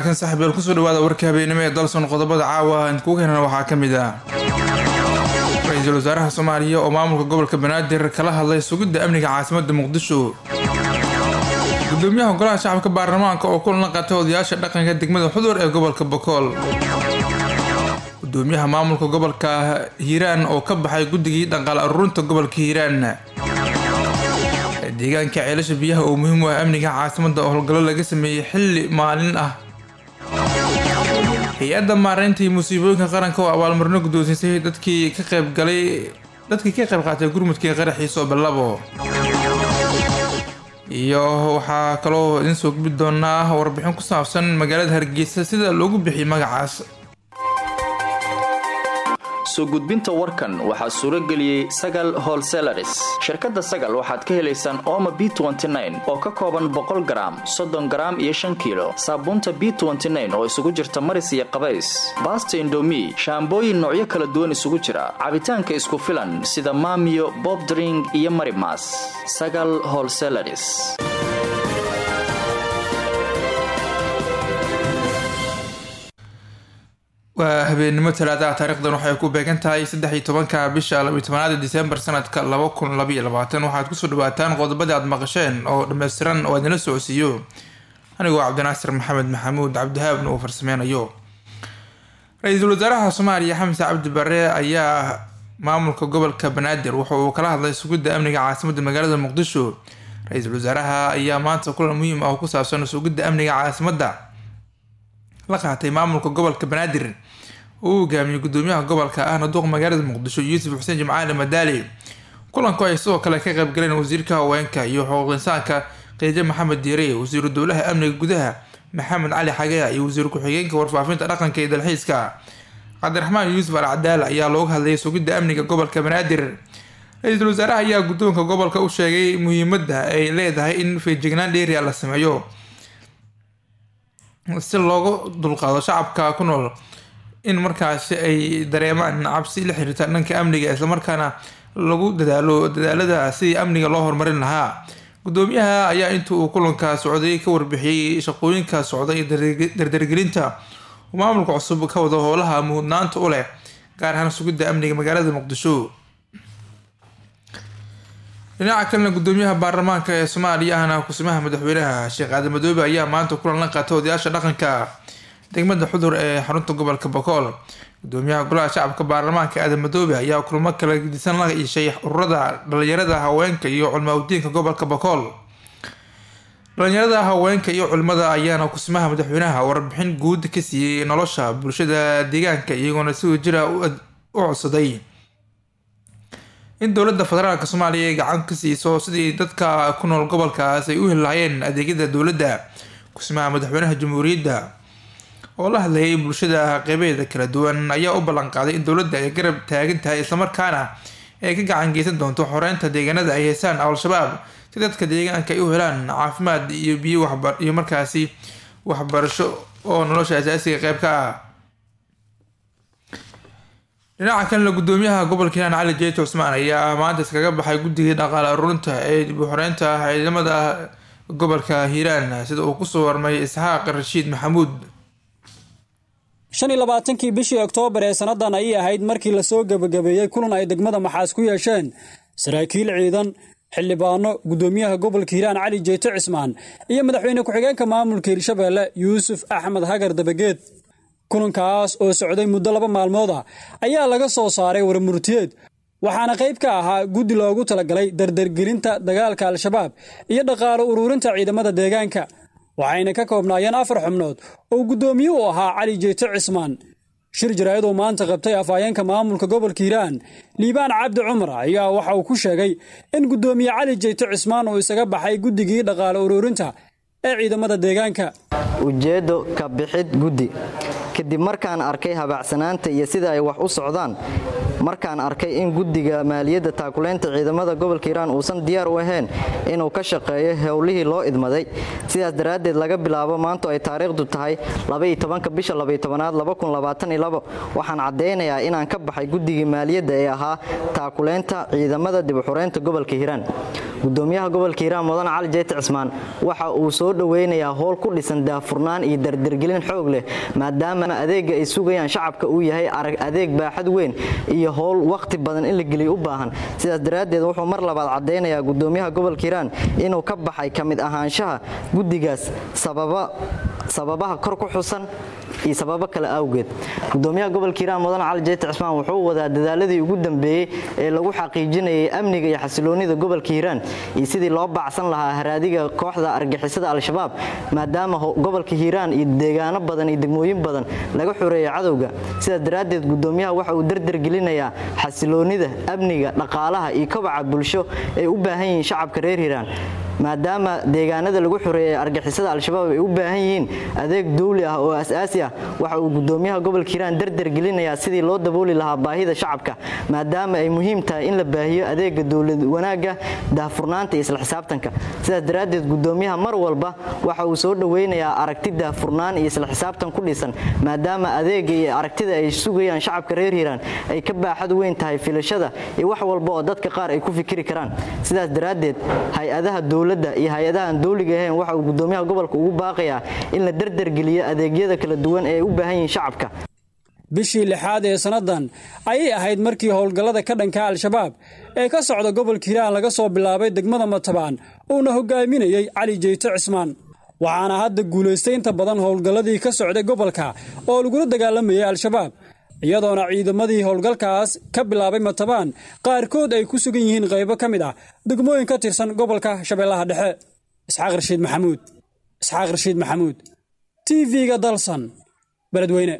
wanaagsan saaxiibyaal kusoo dhawaada warka habeenimo ee dalson qodobada caawa inkugu keenana waxaa ka mid ah ra-iisul wasaaraha soomaaliya oo maamulka gobolka banaadir kala hadlay sugidda amniga caasimada muqdisho gudoomiyaha golaha shacabka baarlamaanka oo kulan la qaatay odayaasha dhaqanka degmada xudur ee gobolka bokool gudoomiyaha maamulka gobolka hiiraan oo ka baxay guddigii dhaqaal aruurinta gobolka hiiraan deegaanka ceelasha biyaha oo muhiim u ah amniga caasimada oo howlgallo laga sameeyey xilli maalin ah hay-adda maareynta iyo musiibooyinka qaranka oo abaalmarino guddoonsiisay dadkii ka qaybgalay dadkii ka qayb qaatay gurmudkii qaraxiisa oo ballabo iyo waxaa kaloo idin soo gubi doonaa warbixin ku saabsan magaalada hargeysa sida loogu bixiyay magacaas soo gudbinta warkan waxaa suuro geliyey sagal holselaris shirkadda sagal waxaad ka helaysaan ooma b oo ka kooban boqol garaam soddon garaam iyo shan kiilo saabuunta b oo isugu jirta maris iyo qabays baasta indomi shaambooyin noocyo kala duwan isugu jira cabitaanka isku filan sida maamiyo bobdring iyo marimas sagal holselaris waa habeenimo talaadaha taarikhdan waxay ku beegan tahay saddex iyo tobanka bisha labiyo tobanaada disembar sanadka laba kun labaiyo labaatan waxaad kusoo dhawaataan qodobadii aad maqasheen oo dhammaystiran oo idinla socodsiiyo anigoo cabdinaasir maxamed maxamuud cabdihaabna uu farsameynayo ra-iisul wasaaraha soomaaliya xamse cabdi bare ayaa maamulka gobolka banaadir wuxa uu kala hadlay sugidda amniga caasimada magaalada muqdisho ra-iisul wasaaraha ayaa maanta kulan muhiim ah oo ku saabsan sugidda amniga caasimada la qaatay maamulka gobolka banaadir uu hogaamiyey gudoomiyaha gobolka ahna duuq magaalada muqdisho yuusuf xuseen jimcaali madaali kulanku ay sidoo kale ka qayb galeen wasiirka haweenka iyo xuquuq insaanka qiijo maxamed diire wasiiru dowlaha amniga gudaha maxamed cali xagea iyo wasiir ku-xigeenka warfaafinta dhaqanka iyo dalxiiska cabdiraxmaan yuusuf al cadaal ayaa looga hadlayay sugidda amniga gobolka banaadir ra-iisul wasaaraha ayaa guddoonka gobolka u sheegay muhiimadda ay leedahay in feejignaan dheeriya la sameeyo si loogu dulqaado shacabka ku nool in markaasi ay dareemaan cabsi la xiriirta dhanka amniga islamarkaana lagu dadaalo dadaalada sidii amniga loo horumarin lahaa gudoomiyaha ayaa inta uu kulanka socday ka warbixiyey shaqooyinka socda iyo dardargelinta uu maamulka cusub ka wado howlaha muhudnaanta u leh gaar ahaan sugidda amniga magaalada muqdisho dhinaca kalena gudoomiyaha baarlamaanka ee soomaaliya ahna kusimaha madaxweynaha sheekh aadan madoobe ayaa maanta kulan la qaatay odayaasha dhaqanka degmada xudur ee xarunta gobolka bokool gudoomiyaha golaha shacabka baarlamaanka aadan madoobe ayaa kulmo kala gedisan la yeeshay ururada dhalinyarada haweenka iyo culmaaudiinka gobolka bokool dhalinyarada haweenka iyo culimada ayaana kusimaha madaxweynaha warbixin guud ka siiyey nolosha bulshada deegaanka iyagoona si wajira u codsaday in dowladda federaalk soomaaliya ay gacan ka siiso sidii dadka ku nool gobolkaas ay u heli lahayeen adeegyada dowladda kusimaha madaxweynaha jamhuuriyadda oo la hadlayay bulshada qeybeeda kala duwan ayaa u ballanqaaday in dowladda ay garab taagan tahay islamarkaana ay ka gacan geysan doonto xoreynta deegaanada ay heysaan al-shabaab si dadka deegaanka ay u helaan caafimaad iyo biyo iyo markaasi waxbarasho oo nolosha asaasiga qeyb ka ah dhinaca kalena gudoomiyaha gobolka hiiraan cali jeeto cusmaan ayaa maanta iskaga baxay guddigii dhaqaale aruurinta ee dib u xoreynta ciidamada gobolka hiiraan sida uu kusoo warmay isxaaq rashiid maxamuud shan iyo labaatankii bishii oktoobar ee sannadan ayay ahayd markii lasoo gebagabeeyey kulan ay degmada maxaas ku yeesheen saraakiil ciidan xildhibaano gudoomiyaha gobolka hiiraan cali jeeto cismaan iyo madaxweyne ku-xigeenka maamulka hirshabeelle yuusuf axmed hagar dabageed kulankaas oo socday muddo laba maalmood ah ayaa laga soo saaray warmurtiyeed waxaana qayb ka ahaa guddi loogu talagalay dardargelinta dagaalka al-shabaab iyo dhaqaalo uruurinta ciidamada deegaanka waxayna ka koobnaayeen afar xubnood oo guddoomiye u ahaa cali jeeto cismaan shir jaraa'id oo maanta qabtay afhayeenka maamulka gobolka hiiraan liibaan cabdi cumar ayaa waxa uu ku sheegay in guddoomiye cali jeeto cismaan uu isaga baxay guddigii dhaqaalo uruurinta ee ciidamada deegaanka ujeeddo ka bixid guddi kadib markaan arkay habaacsanaanta iyo sida ay wax u socdaan markaan arkay in guddiga maaliyadda taakuleynta ciidamada gobolka hiiraan uusan diyaar u ahayn inuu ka shaqeeyo howlihii loo idmaday sidaas daraaddeed laga bilaabo maanto ay taariikhdu tahay bisha aad waxaan caddaynayaa inaan ka baxay guddigii maaliyadda ee ahaa taakuleynta ciidamada dibuxureynta gobolka hiiraan gudoomiyaha gobolka hiiraan mudan cali jeyti cismaan waxa uu soo dhoweynayaa howl ku dhisan daahfurnaan iyo dardargelin xoog leh maadaama adeega ay sugayaan shacabka uu yahay arag adeeg baaxad weyn iyo howl wakhti badan in la geliyo u baahan sidaas daraaddeed wuxuu mar labaad caddaynayaa gudoomiyaha gobolka hiiraan inuu ka baxay ka mid ahaanshaha guddigaas sababaha kor ku xusan iyo sababo kale awgeed gudoomiyaha gobolka hiiraan mudan cali jeyti cismaan wuxuu wadaa dadaaladii ugu dambeeyey ee lagu xaqiijinayay amniga iyo xasiloonida gobolka hiiraan iyo sidii loo baacsan lahaa haraadiga kooxda argixisada al-shabaab maadaama gobolka hiiraan iyo deegaano badan iyo degmooyin badan laga xoreeyay cadowga sidaas daraaddeed gudoomiyaha waxa uu dardargelinayaa xasiloonida amniga dhaqaalaha iyo kobaca bulsho ay u baahan yihiin shacabka reer hiiraan maadaama deegaanada lagu xoreeyay argixisada al-shabaab ay u baahan yihiin adeeg dawli ah oo asaasi ah waxa uu gudoomiyaha gobolka hiiraan dardargelinayaa sidii loo dabooli lahaa baahida shacabka maadaama ay muhiim tahay in la baahiyo adeega dowlad wanaagga daahfurnaanta iyo isla xisaabtanka sidaas daraaddeed gudoomiyaha mar walba waxa uu soo dhoweynayaa aragti daahfurnaan iyo isla xisaabtan ku dhisan maadaama adeega iyo aragtida ay sugayaan shacabka reer hiiraan ay ka baaxad weyn tahay filashada iyo wax walba oo dadka qaar ay ku fikiri karaan sidaas daraaddeed hay-adaha dowladda iyo hay-adaha aan dowliga ahayn waxa uu gudoomiyaha gobolka ugu baaqayaa in la dardargeliyo adeegyada kala duwan ee ay u baahan yihiin shacabka bishii lixaad ee sannadan ayay ahayd markii howlgallada ka dhanka al-shabaab ee ka socda gobolka hiiraan laga soo bilaabay degmada matabaan uuna hogaaminayey cali jeyte cismaan waxaana hadda guulaystay inta badan howlgalladii ka socday gobolka oo lagula dagaalamayay al-shabaab iyadoona ciidamadii howlgalkaas ka bilaabay matabaan qaarkood ay ku sugan yihiin qaybo ka mid ah degmooyin ka tirsan gobolka shabeellaha dhexe isxaaq rashiid maxamuud isxaaq rashiid maxamuud t v-ga dalsan beledweyne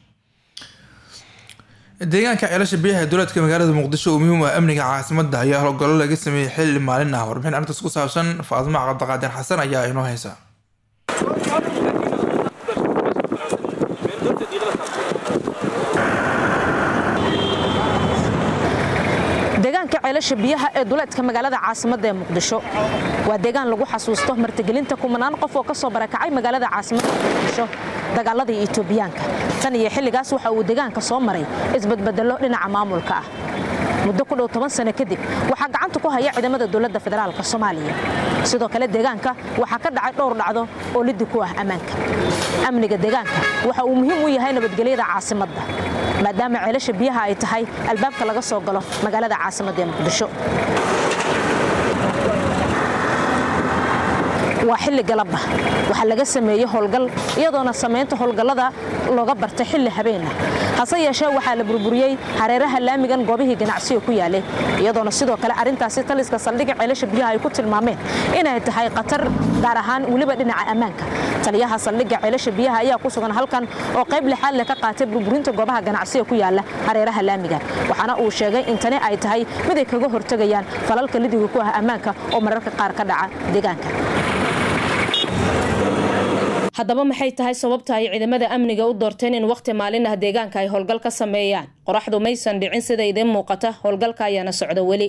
deegaanka ceelasha biyaha ee dowladka magaalada muqdisho oo muhiim u ah amniga caasimadda ayaa howlgallo laga sameeyey xilli maalin ah warbixin arrintaas ku saabsan faadimo cabdiqaadir xasan ayaa inoo haysa deegaanka ceelasha biyaha ee duleedka magaalada caasimadda ee muqdisho waa deegaan lagu xasuusto martigelinta kumanaan qof oo ka soo barakacay magaalada caasimadda muqdisho dagaaladii etoobiyaanka tan iyo xilligaas waxa uu deegaanka soo maray isbadbedello dhinaca maamulka ah muddo ku dhow toban sano kadib waxaa gacanta ku haya ciidamada dowladda federaalka soomaaliya sidoo kale deegaanka waxaa ka dhacay dhowr dhacdo oo liddi ku ah ammaanka amniga deegaanka waxa uu muhiim u yahay nabadgelyada caasimadda maadaama ceelasha biyaha ay tahay albaabka laga soo galo magaalada caasimadda ee muqdisho waa xilli galabba waxaa laga sameeyey howlgal iyadoona samaynta howlgallada looga bartay xilli habeenah hase yeeshee waxaa la burburiyey hareeraha laamigan goobihii ganacsiga ku yaalay iyadoona sidoo kale arrintaasi taliska saldhigga ceelasha biyaha ay ku tilmaameen inay tahay khatar gaar ahaan weliba dhinaca ammaanka taliyaha saldhigga ceelasha biyaha ayaa ku sugan halkan oo qayb lixaad leh ka qaatay burburinta goobaha ganacsiga ku yaala hareeraha laamiga waxaana uu sheegay in tani ay tahay mid ay kaga hortegayaan falalka lidiga ku ah ammaanka oo mararka qaar ka dhaca deegaanka haddaba maxay tahay sababta ay ciidamada amniga u doorteen in wakhti maalin ah deegaanka ay howlgal ka sameeyaan qoraxdu maysan dhicin sida idiin muuqata howlgalka ayaana socda weli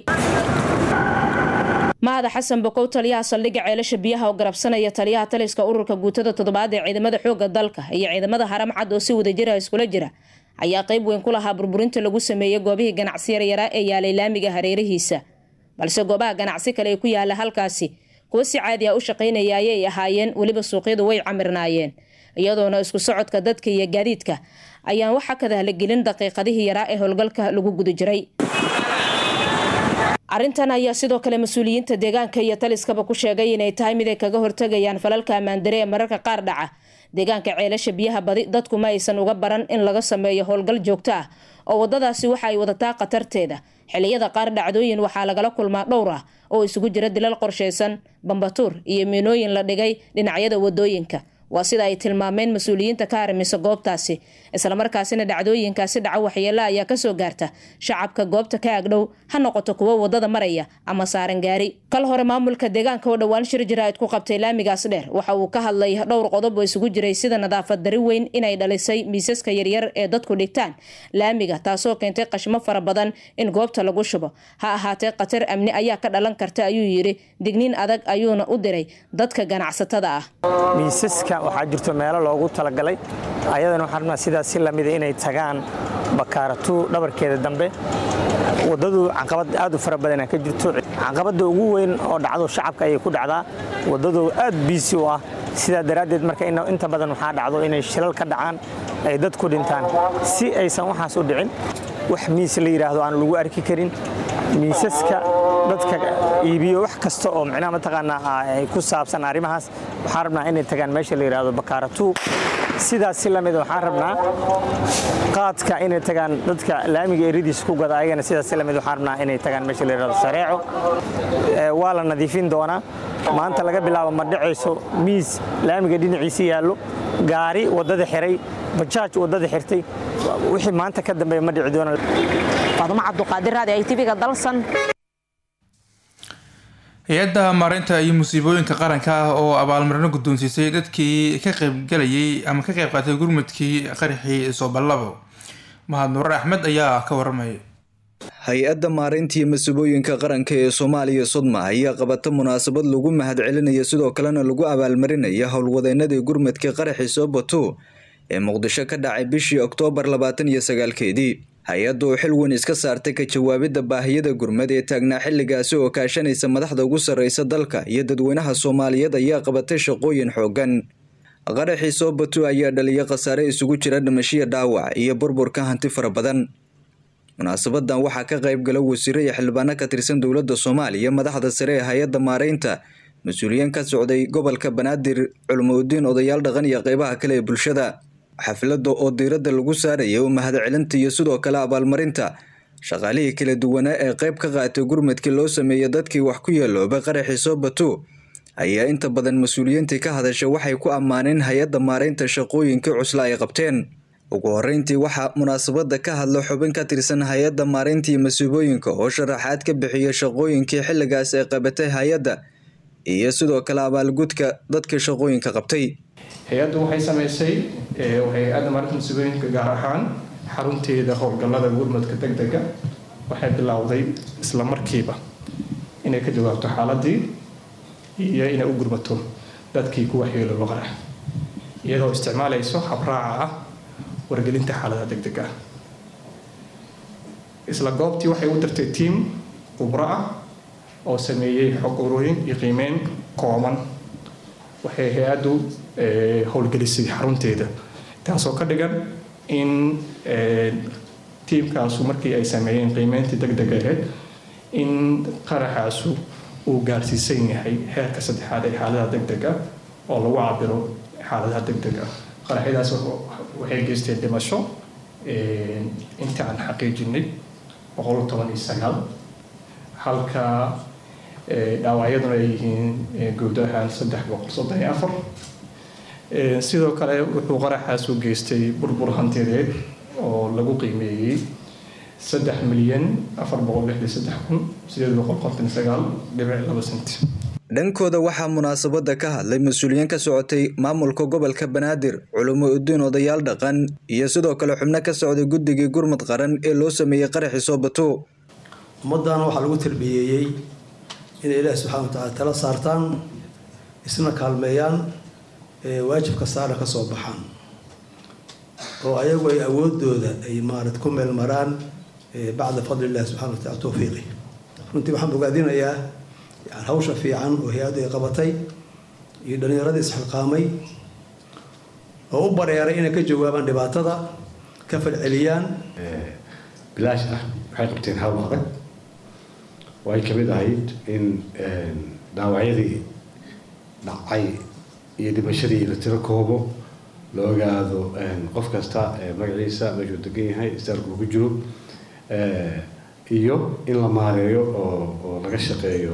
mahada xasan bokow taliyaha saldhigga ceelasha biyaha oo garabsanaya taliyaha taliska ururka guutada toddobaad ee ciidamada xoogga dalka iyo ciidamada haram cad oo si wadajira iskula jira ayaa qayb weyn ku lahaa burburinta lagu sameeyey goobihii ganacsi yaryaraa ee yaalay laamiga hareerihiisa balse goobaha ganacsi kale ee ku yaala halkaasi kuwo si caadi ah u shaqaynaya ayay ahaayeen weliba suuqyadu way camirnaayeen iyadoona isku socodka dadka iyo gaadiidka ayaan waxa kadahalagelin daqiiqadihii yaraa ee howlgalka lagu guda jiray arrintan ayaa sidoo kale mas-uuliyiinta deegaanka iyo taliskaba ku sheegay inay tahay mid ay kaga hortegayaan falalka ammaandare ee mararka qaar dhaca deegaanka ceelasha biyaha badi dadku ma aysan uga baran in laga sameeyo howlgal joogto ah oo wadadaasi waxa ay wadataa khatarteeda xiliyada qaar dhacdooyin waxaa lagala kulmaa dhowr ah oo isugu jira dilal qorshaysan bambatuur iyo miinooyin la dhigay dhinacyada wadooyinka waa sida ay tilmaameen mas-uuliyiinta ka harimisa goobtaasi islamarkaasina dhacdooyinkaasi dhaca waxyeelo ayaa kasoo gaarta shacabka goobta ka agdhow ha noqoto kuwo wadada maraya ama saaran gaari kal hore maamulka deegaanka oo dhowaan shir jaraa'id ku qabtay laamigaas dheer waxa uu ka hadlay dhowr qodob oo isugu jiray sida nadaafad dari weyn inay dhalisay miisaska yaryar ee dadku dhigtaan laamiga taasoo keentay qashmo fara badan in goobta lagu shubo ha ahaatee khatar amni ayaa ka dhalan karta ayuu yidhi digniin adag ayuuna u diray dadka ganacsatada ah miisaska waxaa jirto meelo loogu talagalay ayadana waxaan rabnaa sidaas si lamida inay tagaan bakaaratu dhabarkeeda dambe wadadu caqabad aad u fara badana ka jirto caqabada ugu weyn oo dhacdo shacabka ayay ku dhacdaa wadadu aad biisi u ah sidaa daraaddeed marka inta badan waxaa dhacdo inay shilal ka dhacaan ay dad ku dhintaan si aysan waxaas u dhicin wax miis la yidhaahdo aan lagu arki karin miisaska dadka iibiyo wax kasta oo micnaha mataqaanaa ku saabsan arrimahaas waxaan rabnaa inay tagaan meesha la yidhaahdo bakaaratu sidaas si lamida waxaan rabnaa qaadka inay tagaan dadka laamiga eridiisa ku gada ayagana sidaas si lamid waxaan rabnaa inay tagaan meesha la yidhahdo shareeco waa la nadiifin doonaa maanta laga bilaabo ma dhacayso miis laamiga dhinaciisa yaallo gaari waddada xiray bajaaj waddada xirtay wixii maanta ka dambeeya ma dhici doona faadumo cabduqaadir raadi ay tv-ga dalsan hay-adda maareynta iyo musiibooyinka qaranka ah oo abaalmarino guddoonsiisay dadkii ka qaybgalayay ama ka qayb qaatay gurmudkii qaraxii sooballabo mahad nuurar axmed ayaa ka waramaya hay-adda maareyntii masuubooyinka qaranka ee soomaaliya sodma ayaa qabata munaasabad lagu mahadcelinaya sidoo kalena lagu abaalmarinaya howlwadeenadii gurmadka qaraxii soobato ee muqdisho ka dhacay bishii oktoobar labaatan iyo sagaalkeedii hay-adda oo xil weyn iska saartay ka jawaabidda baahiyada gurmad ee taagnaa xilligaasi oo kaashanaysa madaxda ugu sarreysa dalka iyo dadweynaha soomaaliyeed ayaa qabatay shaqooyin xooggan qaraxii soobato ayaa dhaliya khasaare isugu jira dhimashiya dhaawac iyo burburka hanti fara badan munaasabadan waxaa ka qayb gala wasiiro iyo xildhibaano ka tirsan dowladda soomaaliya madaxda sare ee hay-adda maareynta mas-uuliyiin ka socday gobolka banaadir culmo-udiin odayaal dhaqan iyo qeybaha kale ee bulshada xafladda oo diiradda lagu saaraya u mahadcelinta iyo sidoo kale abaalmarinta shaqaalihii kala duwanaa ee qayb ka qaatay gurmadkii loo sameeyey dadkii wax ku yeeloobay qaraxii soobato ayaa inta badan mas-uuliyiintii ka hadasha waxay ku ammaaneen hay-adda maareynta shaqooyinkii cusla ay qabteen ugu horeyntii waxaa munaasabada ka hadla xubin ka tirsan hay-adda maareyntii masuubooyinka oo sharaxaad ka bixiya shaqooyinkii xilligaas ay qabatay hay-adda iyo sidoo kale abaalgudka dadka shaqooyinka qabtay hay-addu waxay samaysay hay-adda maarinta masuubooyinka gaar ahaan xarunteeda howlgallada gurmadka deg dega waxay bilowday isla markiiba inay ka jawaabto xaaladii iyo inay u gurmato dadkii ku waxyeelooba qarax iyadoo isticmaalayso habraaca ah wargelinta xaaladaha deg deg ah isla goobtii waxay u dirtay tiam khubro ah oo sameeyey xog urooyin iyo qiimeyn kooban waxay hay-addu howlgelisay xarunteeda taasoo ka dhigan in tiimkaasu markii ay sameeyeen qiimeyntii deg deg ahayd in qaraxaasu uu gaarsiisan yahay heerka saddexaad ee xaaladaha deg deg ah oo lagu cabiro xaaladaha deg deg ah qaraxyadaas waxay geysteen dhimasho inta aan xaqiijinay boqol toban iyo sagaal halka dhaawacyaduna ay yihiin guud ahaan saddex boqol soddon iyo afar sidoo kale wuxuu qaraxaas u geystay burbur hantideed oo lagu qiimeeyey saddex milyan afar boqol lixdan saddex kun sideed boqol konton sagaal dhibic laba senti dhankooda waxaa munaasabada ka hadlay mas-uuliyiin ka socotay maamulka gobolka banaadir culimo udiin odayaal dhaqan iyo sidoo kale xubno ka socday guddigii gurmud qaran ee loo sameeyey qaraxii soobato ummadana waxaa lagu tarbiyeeyey inay ilaahi subxana watacaala tala saartaan isna kaalmeeyaan waajibka saarna ka soo baxaan oo ayagu ay awoodooda ay maarat ku meel maraan bacda fadli illahi subxana watacala towfiiqi runtii waxaan bogaadinayaa hawsha fiican oo hay-addu ay qabatay iyo dhallinyaradii isxilqaamay oo u bareeray inay ka jawaabaan dhibaatada ka falceliyaan bilaash ah waxay qabteen hawl adag oo ay kamid ahayd in dhaawacyadii dhacay iyo dhimashadii la tiro koobo la ogaado qof kasta magaciisa meeshuu degan yahay istaalku ku jiro iyo in la maareeyo oo laga shaqeeyo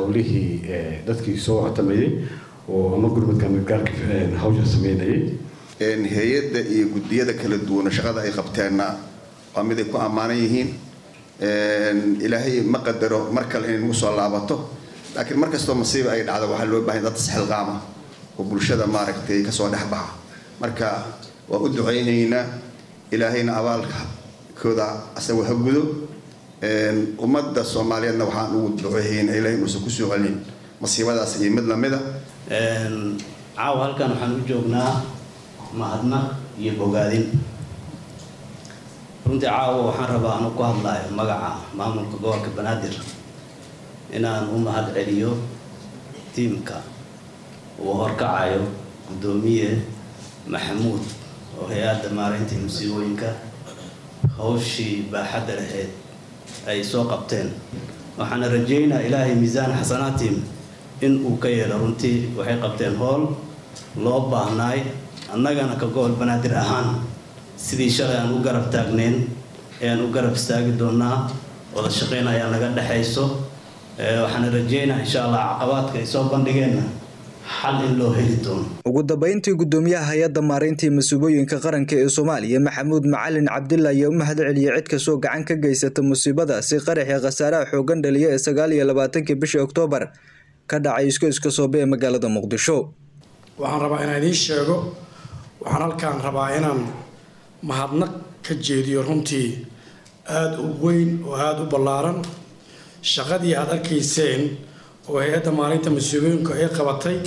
hawlihii dadkii soo catamayay oo ama gurmadka midgaarka hawsha sameynayay hay-adda iyo guddiyada kala duwana shaqada ay qabteenna waa mid ay ku ammaanan yihiin ilaahay ma qadaro mar kale inay nagu soo laabato laakiin mar kastoo masiiba ay dhacdo waxaa loo baahan dad isxilqaama oo bulshada maaragtay kasoo dhex baxa marka waa u ducaynaynaa ilaahayna abaalkooda asaga ha gudo ummadda soomaaliyeedna waxaan ugu duceehaynaa ilahay inuusan kusoo celin masiibadaas iyo mid lamida caawa halkan waxaan u joognaa mahadnaq iyo bogaadin runtii caawa waxaan rabaa anu ku hadlayo magaca maamulka gobolka banaadir inaan u mahad celiyo tiimka uu horkacayo guddoomiye maxamuud oo hay-adda maareynta musiibooyinka hawshii baaxadda lahayd ay soo qabteen waxaana rajeynaa ilaahay miisaan xasanaatiim in uu ka yeelo runtii waxay qabteen howl loo baahnaay annagana ka gobol banaadir ahaan sidii shalay aan u garab taagnayn ayaan u garab istaagi doonaa wada shaqayn ayaa naga dhexayso waxaana rajeynaa insha allah caqabaadka ay soo bandhigeenna xal in loo heli doono ugu dambeyntii guddoomiyaha hay-adda maareyntii masuubooyinka qaranka ee soomaaliya maxamuud macalin cabdilla ayaa u mahad celiyay cid kastoo gacan ka geysata musiibadaasi qaraxii khasaaraha xoogan dhaliya ee sagaal iyo labaatankii bishii oktoobar ka dhacay isku iska soobe ee magaalada muqdisho waxaan rabaa inaan idiin sheego waxaan halkaan rabaa inaan mahadnaq ka jeediyo runtii aada u weyn oo aada u ballaaran shaqadii aada arkayseen oo hay-adda maalinta mas-uuliyinka ay qabatay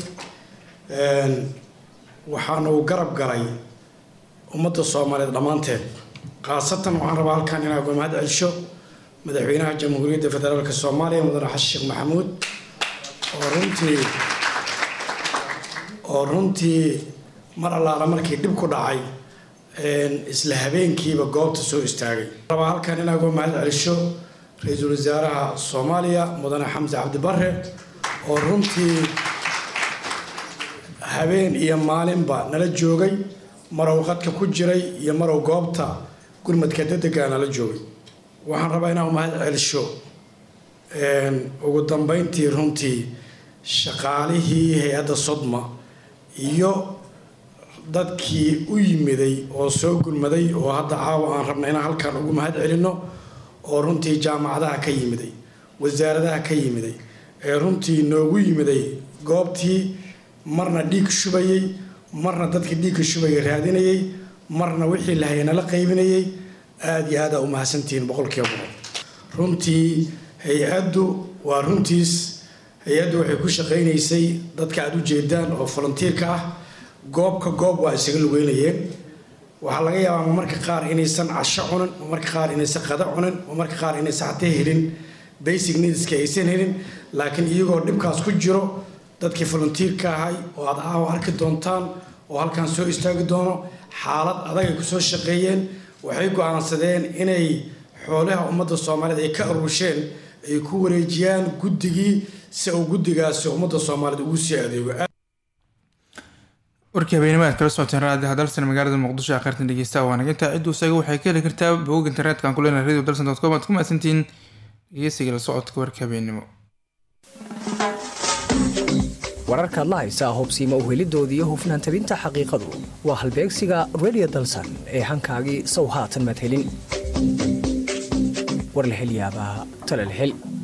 waxaana uu garab galay ummadda soomaaliyeed dhammaanteed khaasatan waxaan rabaa halkan inaa uga mahad celsho madaxweynaha jamhuuriyadda federaalk soomaaliya mudane xasan sheekh maxamuud oo runtii oo runtii mar allaala markii dhib ku dhacay isla habeenkiiba goobta soo istaagay rabaa halkan inaa uga mahad celsho ra-iisul wasaaraha soomaaliya mudane xamse cabdibare oo runtii habeen iyo maalinba nala joogay marow qadka ku jiray iyo marow goobta gurmadka degdega nala joogay waxaan rabaa inaan mahad celsho ugu dambeyntii runtii shaqaalihii hay-adda sodma iyo dadkii u yimiday oo soo gurmaday oo hadda caawa aan rabna inaan halkan ugu mahad celinno oo runtii jaamacadaha ka yimiday wasaaradaha ka yimiday ee runtii noogu yimiday goobtii marna dhiig shubayay marna dadkii dhiigka shubaya raadinayay marna wixii lahaya nala qaybinayay aada iyo aada u mahadsantihiin boqolkiiba boqol runtii hay-addu waa runtiis hay-addu waxay ku shaqaynaysay dadka aada u jeedaan oo volunteerka ah goobka goob waa isaga lugeynayeen waxaa laga yaabaa marmarka qaar inaysan casho cunin marmarka qaar inaysan qada cunin marmarka qaar inaysan xatee helin basic needska aysan helin laakiin iyagoo dhibkaas ku jiro dadkii volunteerka ahay oo aad aawa arki doontaan oo halkan soo istaagi doono xaalad adag ay kusoo shaqeeyeen waxay go-aansadeen inay xoolaha ummadda soomaaliyeed ay ka aruusheen ay ku wareejiyaan guddigii si uu guddigaasi ummadda soomaaliyeed ugu sii adeego warkii habeenimo aad kala socoteen raadiyaha dalsan magaalada muqdisho ee kheyrtan dhegeysta waa naginta ciddu isaga waxay ka heli kartaa bogog internetka aan ku leenahay radio dalsan dot com aad ku mahadsantihiin dhegeysiga la socodka warka habeenimo wararka adla haysaa hubsiima uhelidoodii iyo hufnaan tabinta xaqiiqadu waa halbeegsiga radio dalsan ee hankaagii sow haatan madhelin war la hel yaabaa tala la hel